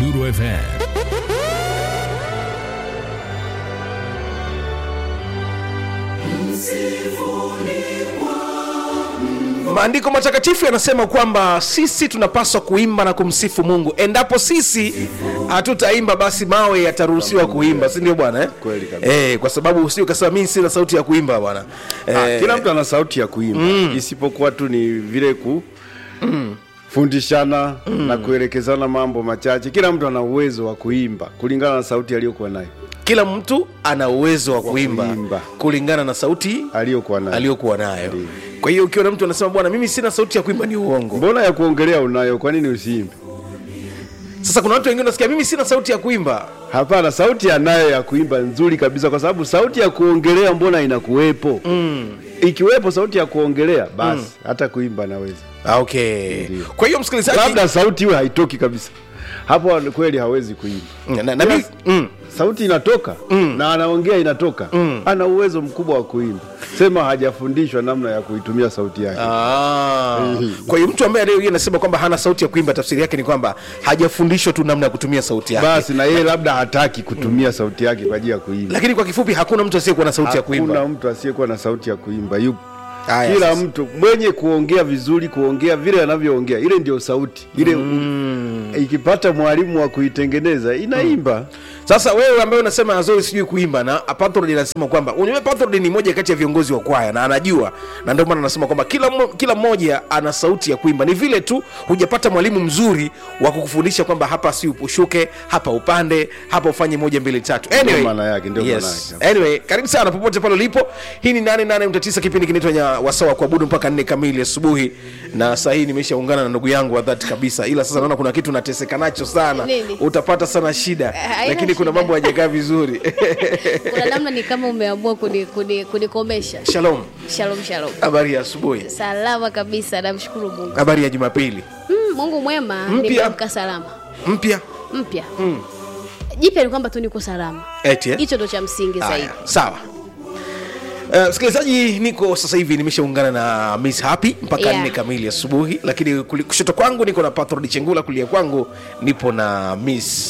Nuru FM. maandiko matakatifu yanasema kwamba sisi tunapaswa kuimba na kumsifu mungu endapo sisi hatutaimba basi mawe yataruhusiwa kuimba si ndio bwana eh? Kweli kabisa. eh, kwa sababu usio ukasema mimi sina sauti ya kuimba bwana Ah, eh, kila mtu ana sauti ya kuimba isipokuwa tu ni vile ku fundishana na kuelekezana mambo machache. Kila mtu ana uwezo wa kuimba kulingana na sauti aliyokuwa nayo kila mtu ana uwezo wa kuimba, kuimba. kulingana na sauti aliyokuwa nayo. aliyokuwa nayo kwa hiyo ukiona mtu anasema bwana mimi sina sauti ya kuimba ni uongo Mbona ya kuongelea unayo? Kwa nini usiimbe? sasa kuna watu wengine unasikia mimi sina sauti ya kuimba Hapana, sauti anayo ya kuimba nzuri kabisa, kwa sababu sauti ya kuongelea mbona inakuwepo? Ikiwepo sauti ya kuongelea, basi hata kuimba naweza. Ah, okay kwa hiyo msikilizaji Labda sauti iwe haitoki kabisa, hapo kweli hawezi kuimba. na, na, mimi- mm. sauti inatoka na anaongea inatoka ana uwezo mkubwa wa kuimba sema hajafundishwa namna ya kuitumia sauti yake Ah. kwa hiyo mtu ambaye leo hii anasema kwamba hana sauti ya kuimba tafsiri yake ni kwamba hajafundishwa tu namna ya kutumia sauti yake basi na yeye labda hataki kutumia sauti yake kwa ajili ya kuimba lakini kwa kifupi hakuna mtu asiyekuwa na sauti ya kuimba hakuna mtu asiyekuwa na sauti ya kuimba yupo Haya, kila sasa. mtu mwenye kuongea vizuri kuongea vile anavyoongea ile ndio sauti ile ikipata mwalimu wa kuitengeneza inaimba sasa wewe ambaye unasema azoi sijui kuimba na patrod anasema kwamba unajua patrod ni moja kati ya viongozi wa kwaya na anajua na ndio maana anasema kwamba kila, mo- kila mmoja ana sauti ya kuimba ni vile tu hujapata mwalimu mzuri wa kukufundisha kwamba hapa si upushuke hapa upande hapa ufanye moja mbili tatu anyway, maana yake, ndio maana yes. yake. anyway karibu sana popote pale ulipo hii ni 88 kipindi kinaitwa nya wasawa kuabudu mpaka nne kamili asubuhi na saa hii nimeshaungana na ndugu yangu wa dhati kabisa ila sasa naona kuna kitu nateseka nacho sana Nini? utapata sana shida haina lakini kuna shida. mambo hajakaa vizuri kuna namna ni kama umeamua kuni- kuni- kunikomesha shalom shalom shalom habari ya asubuhi salama kabisa namshukuru mungu habari ya jumapili mm, mungu mwema Mpya. nimeamka salama mpya mpya jipya ni kwamba tu niko salama eti eh? hicho ndo cha msingi zaidi Haya, sawa Uh, msikilizaji niko sasa hivi nimeshaungana na miss happy mpaka Yeah. nne kamili asubuhi lakini kuli- kushoto kwangu niko na patrod chengula kulia kwangu nipo na miss